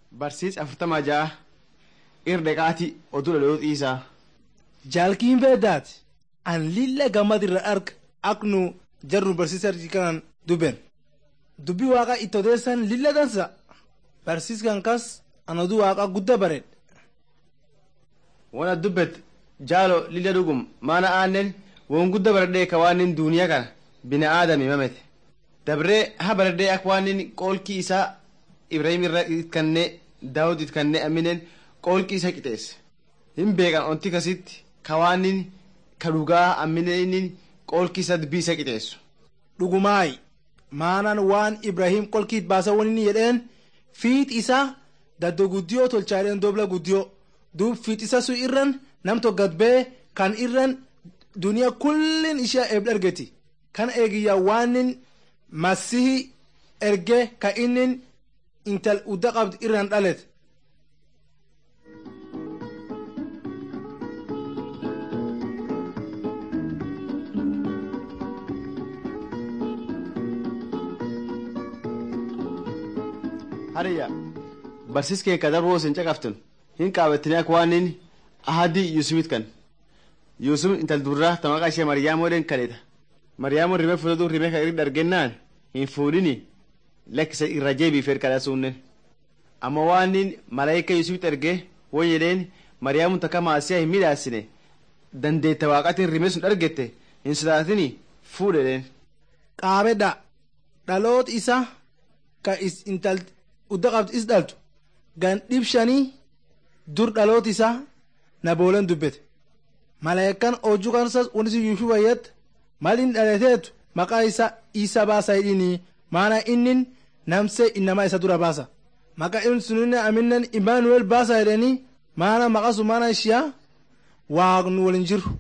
Barsiis afurtama ja'a irdeqaati oduu dhaloota isaa. Jaalkiin beedaati an lilla gammad irra arga ak nu jarnu barsiisa kanan dubben dubbi waaqa itti odeessan lilla dansa barsiiskan kas an oduu waaqa gudda bareed Wana dubbet jaalo lilla dhugum maana aannen won gudda baradhee ka waan duuniyaa kana bina aadami mamete dabree ha baradhee ak waan qoolkii isaa Ibrahim irra itkannee Daawud itkannee aminen qoolkii isa qixeesse hin beekan onti kasitti ka waan ka dhugaa aminen qoolkii isa dubbii isa qixeessu. dhugumaayi maanan waan ibrahim qolkiit baasa wani jedheen fiit isaa daddo guddiyoo tolchaadheen dobla guddiyoo duub fiit isa sun irran nam tokkat bee kan irran duniyaa kullin ishee eeb dhargeti kan eegiyya waanin masihi erge ka innin intal udda qabd irran dhalet Hariyya barsiis kee ka darboo isin caqaftun hin qaabattanii akka waan inni ahadii Yuusumit kan Yuusum intal durraa ta maqaa ishee Mariyaamoodhaan kadheta Mariyaamoon rimee fudhatu rimee kan irri dargennaan hin fuudhini lakkisa irra jeebii fedh kadha suunnen amma waan inni malaayika Yuusumit ergee won jedheen Mariyaamuun takka maasiyaa hin midhaasine dandeetta waaqatiin rimee sun argette hin sodaatini fuudhedheen. qaabedha dhaloot isa ka is intal udda qabd is dhaltu gan dhib shanii dur dhaloot isaa na boolen dubbete malaayikkan hojuu kansas wanisi yuushuu fayyad malin dhalateetu maqaa isa isa baasa hidhini maana innin namse innama isa dura baasa maqaa in suninne aminnen imaanuwel baasa jedheni maana maqa sun maana ishiya waaqnu walin jiru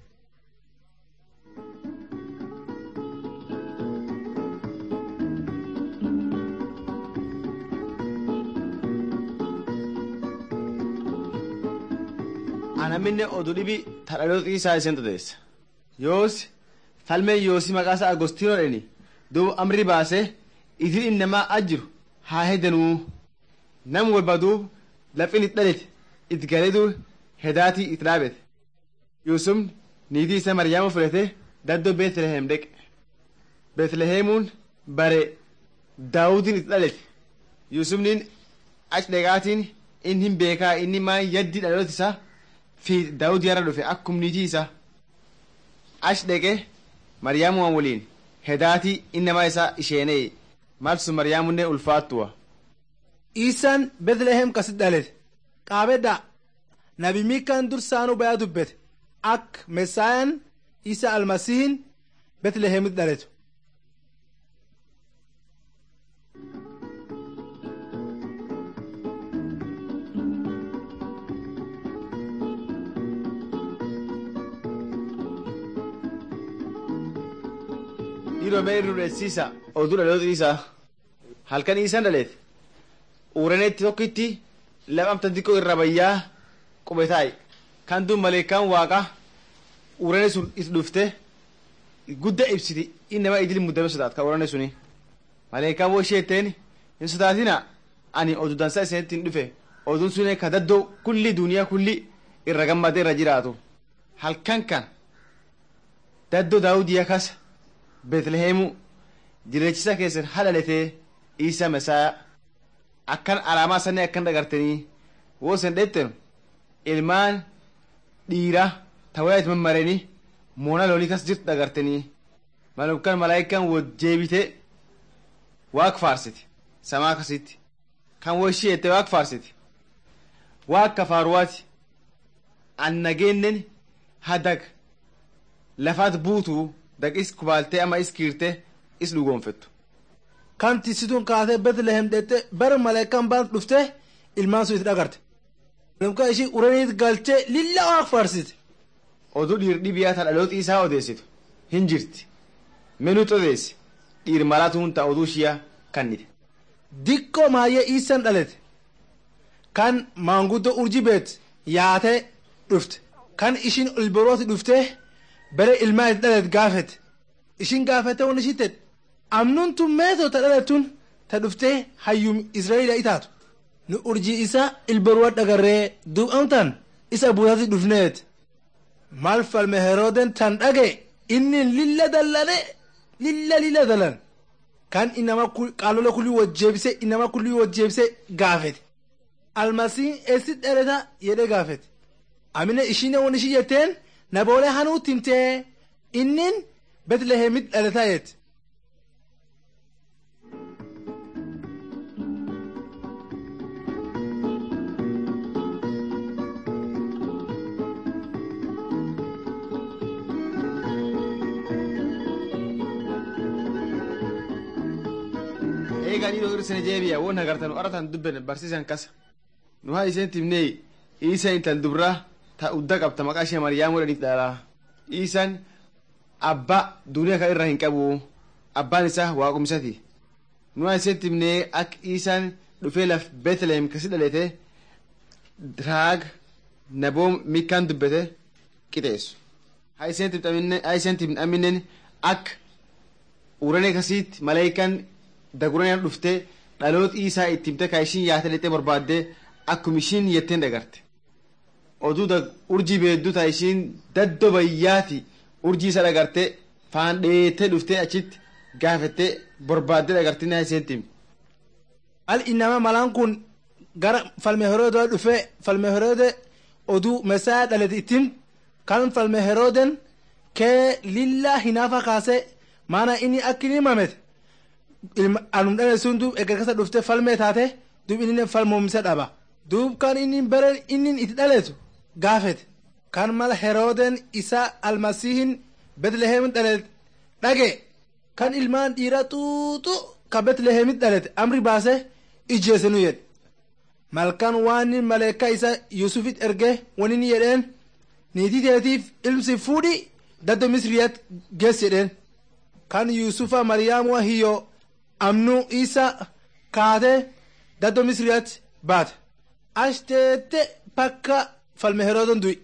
anaminne oduu dhibi tadhaloota isaa isheen todeessa yoos falmeen yoosi maqaa isaa agostiinoo dheni duuba amri baase idil innamaa ajjiru haa hedanuu nam walba duub lafin it dhalete it galeduu hedaatii it dhaabete yuusum niitii isa maryaama fudhate daddoo beetlehem dheqe beetlehemuun bare daawudiin it dhalete yuusumniin ach dheqaatiin in hin beekaa inni maan yaddii dhaloota isaa fi daawud yarra dhufe akkum niitii isaa ash dheqe maryaamuwan waliin hedaatii innamaa isaa isheenee malsu maryaamunne ulfaattuwa isan betlehem kasit dhalete qaabedha nabi mikan dursaanu baya dubbete ak mesaayan isa almasihin betlehemit dhaletu dhiiromee irru dheessiisa oduu dhaloota isaa halkan isaan dhaleete uuraneetti tokkitti lamamta xiqqoo irra bayyaa qubetaayi kan duun maleekaan waaqa uurane sun is dhufte gudda ibsiti innama idil muddame sodaat ka uurane suni maleekaan woo isheetteen hin sodaatina ani oduu dansaa isinitti hin dhufe oduun sun ka daddoo kulli duniyaa kulli irra gammadee irra jiraatu halkan kan daddoo daawudii kasa beetlehemu jirechisa keessan hadhaletee isa mesaa akkan alaamaa sanne akkan dhagartanii woo sen dhetten ilmaan dhiira tawayat mammareni moona loonii kas jirtu dhagartanii malukkan malaayikan wot jeebite waaq faarsiti samaa kasitti kan wo ishii ette waaq faarsiti waaq kafaaruwaati an nageennen hadag lafaat buutuu daqis kubaaltee ama is kiirtee is dhugoonfettu. kan tisituun kaatee betlehem dhette bar maleekan baan dhufte ilmaan sun itti dhagarte malumka ishii uraniit galchee lilla waaq faarsite Oduu dhiir dhibiyaa ta dhaloota isaa odeessitu hin jirti. Menuutu odeessi dhiir malaatuun ta oduu ishiyaa kannite. dikkoo maayyee iisan dhalete kan maanguddoo urji beet yaatee dhufte kan ishin ilborooti dhufte bere ilmaa itti dhalet gaafete ishin gaafete won ishii tedhe amnuun tun meetoo ta dhaletun ta dhuftee hayyum israa'eela itaatu nu urjii isa ilbaruwa dhagarree duub amtan isa buutati dhufneet maal falme herooden tan dhage inni lilla dallane lilla lilla dalan kan inama qaalola kulli wajjeebise inama kulli wajjeebise gaafete almasiin eessi dhaleta jedhe gaafete amine ishine won ishi jetteen naboole hanuu timtee innin betlehemit dhaleta yette eegaan dhiiroo irsine jeebiya won hagartan aratan dubben barsiisan kasa nu haa iseen timnee iisa intal dubraa ta udda qabta maqaa ishee maryaam godhaniif dhala iisan abba duniyaa kan irra hin qabu abbaan isaa waaqumsati nu haa iseen timnee ak iisan dhufee laf beetlehem kasi dhalete raag naboom mikkaan dubbete qixeessu haa iseen timnaminen ak urane kasiit maleekan daguraniyan dhufte dhaloot isaa ittimte ka ishin yaate lixee barbaadde akkum ishin jetteen dhagarte oduu da urjii beeddu ta ishin daddo bayyaati urjii isa dhagarte faan dheete dhufte achitti gaafette barbaadde dhagartine haa iseen timte al inama malaan kun gara falme heroodoo dhufe falme heroode oduu mesaa dhalete ittim kan falme herooden kee lillaa hinaafa kaase maana inni akkin himamete anum dhale sun duub eger kasa dhufte falmee taate duub inni falmoomse dhaba duub kan inni beren inni itti dhaletu gaafete kan mala herooden isa almasiihin betlehemit dhalet dhage kan ilmaan dhiira xuuxu ka betlehemit dhalete amri baase ijjeesenu jedhe malkan waan maleeka isa yusufit erge wanin jedheen niitii teetiif ilmsi fuudhi daddo misriyat gees jedheen kan yusufa maryaamua hiyyo amnu isa kaate daddo misriyat baate ashteette pakka falme heroodon du'i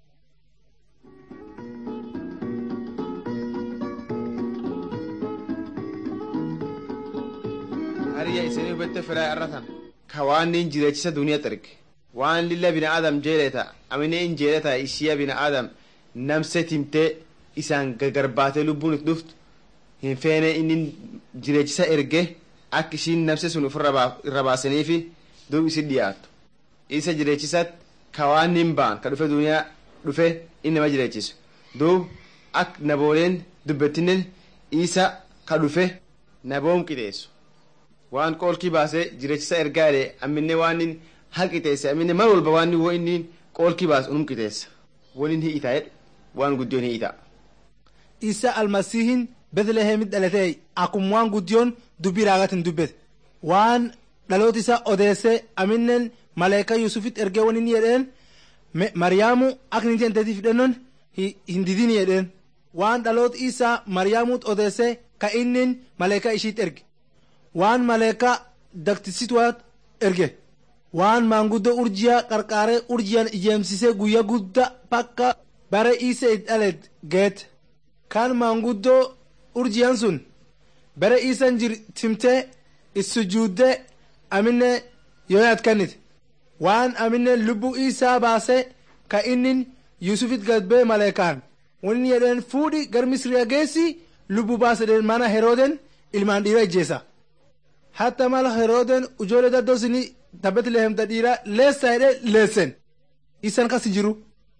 hariya isinii hubette firaa arratan ka waan nin jireechisa duniyaa xerge waan lilla bina adam jeeleta amine in jeeleta ishiya bina adam namse timte isaan gagarbaate lubbuun it dhuftu hin feene inni jireechisa erge akka ishiin namse sun uf irra baasaniifi duub isin dhiyaattu isa jireechisat ka waan nin ba'an ka dhufe duniyaa dhufe inni nama jireechisu duub ak nabooleen dubbettinen isa ka dhufe naboom qixeessu waan qoolkii baasee jireechisa ergaa jedhe amminne waan nin hal qixeesse amminne mal walba waan wo inni qoolkii baasu unum qixeessa wonin hi'ita jedhe waan guddoon hi'ita isa almasiihin betlehemit dhalate akum waan guddiyoon dubbii raagatin dubbete waan dhaloot isa odeesse aminnen maleeka yusufit ergee wanin jedheen maryaamu ak ninti entetii fidhennon hin didin jedheen waan dhaloot isa maryaamut odeesse ka innin maleeka ishiit erge waan maleeka daktisituwaat erge waan maanguddo urjiya qarqaaree urjiyan ijeemsise guyya gudda pakka bare isa it dhalet geet kan maanguddoo urjiyan sun bare isan jir timte issujuudde amine yoyaat kannite waan amine lubbu isaa baase ka innin yusufit gadbee maleekaan wonin jedheen fuudhi gar misriya geessi lubbu baasedeen mana herooden ilmaan dhiira ijjeesa hatta mala herooden ujoole daddoo sini ta betlehemta dhiira leessa jedhe leessen isan kas jiru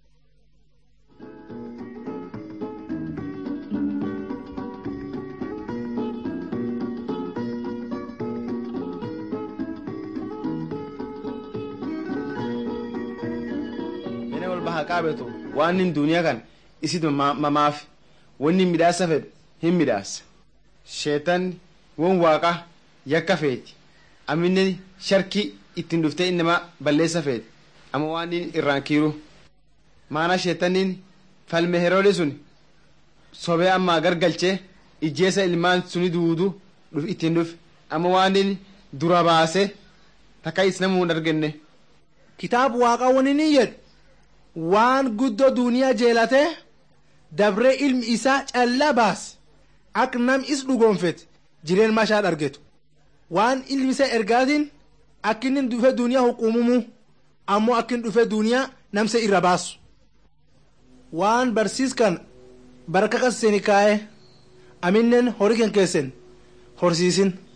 mene wal baha qaabetu waan nin duniyaa kan isit mamaaf wanni midhaasa fedhu hin midhaasa sheetan won waaqa yakka feeti amminne sharki ittiin dhuftee innama balleessa feeti amma waan nin irraan kiiru maana sheetanin falme heroode sun sobee ammaa gargalchee ijjeessa ilmaan suni duudu dhuf ittiin dhufe amma waan nin dura baase takka isnamu hin argenne kitaab waaqa wani ni jedhu waan guddoo duniyaa jeelate dabree ilmi isaa callaa baase ak nam is dhugoonfete jireen mashaad argetu waan ilmi isaa ergaatiin akkinnin dhufe duniyaa huqumumu ammoo akkin dhufe duniyaa namse irra baasu waan barsiiskan barka qasseeni kaa'e aminnen horii ken keessen horsiisin